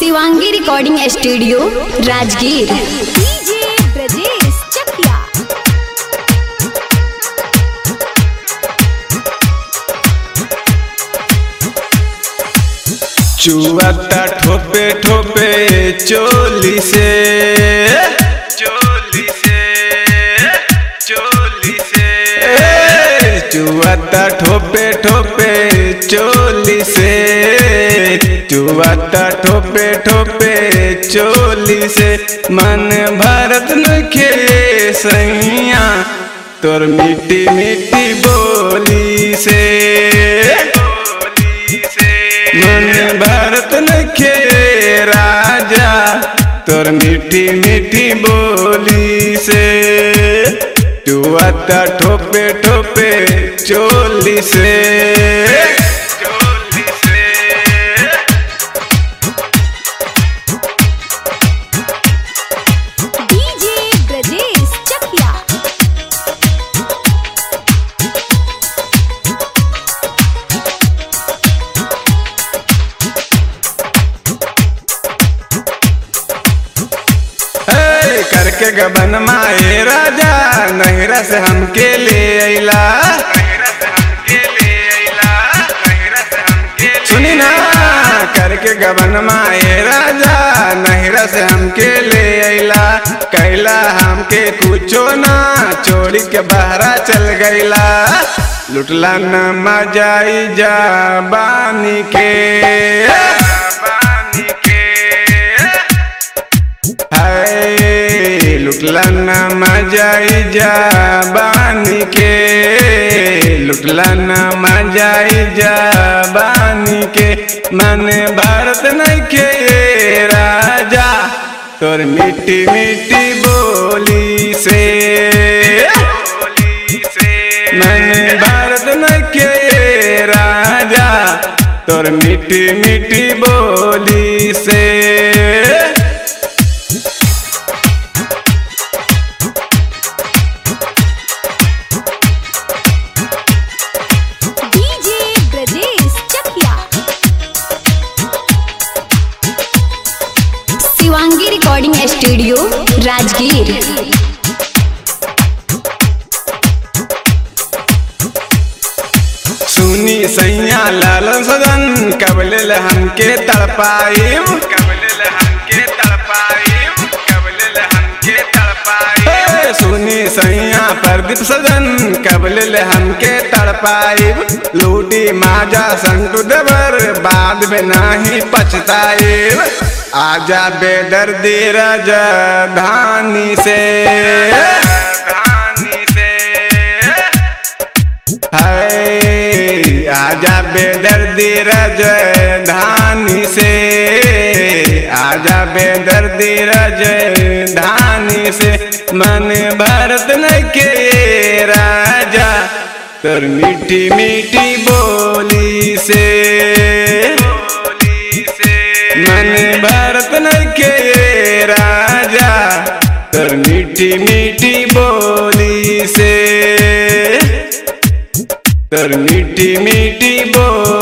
Shivangi recording studio Rajgir DJ Brajesh Chakia चुआता ठोपे ठोपे चोली से चोली से चोली से चुआता ठोपे ठोपे चोली से चुआता ठोपे ठोपे चोली से मन भारत नखे सैया तोर मिट्टी मिट्टी बोली से मन भारत नखे राजा तोर मीठी मीठी बोली से चुआता ठोपे ठोपे चोली से चोली से डीजे ब्रजेश चकिया हे, करके गबन माए राजा नहरा से हमके ले अइला सुनी ना करके गबन माए राजा नहरा से हमके ले अइला कैला हमके कुछो ना चोरी के बहरा चल गईला लुटला न मजाई जा बानी के बानी के हाय लुटला न मजाई जा बानी के लुटला न मजाई जा बानी के मन भारत नखे राजा तोर मिट्टी मिट्टी बोली से मन भारत नखे राजा तोर मिट्टी मिट्टी बोली से DJ Brajesh Chakia Shivangi recording studio Rajgir सुनी सैया लालन सदन कबले हमके तड़पाइम कबले हमके तड़पाइम कबले हमके तड़पाइम सुनी सैया प्रदीप सदन कबले हमके तड़पाइब लूटी माजा संतु देवर बाद में नाही पछताइब आजा बेदर्दी राजा धानी से धानी से हाय आजा बेदर्दी राजधानी से आजा बेदर्दी राजधानी से मन भारत नखे राजा तोर मीठी मीठी बोली से मन भारत नखे राजा तोर मीठी मीठी बोली से तोर मीठी मीठी बोली